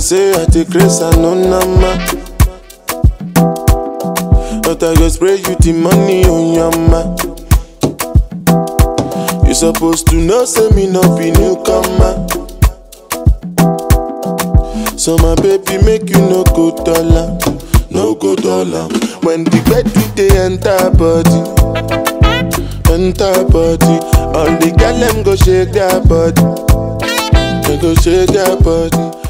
say I take grace and no number. But I go spray you the money on your ma. You supposed to know, say me no be newcomer. So my baby make you no go dollar, no go dollar. When the bed we dey enter body, enter body. All the girl them go shake their body, they go shake their body.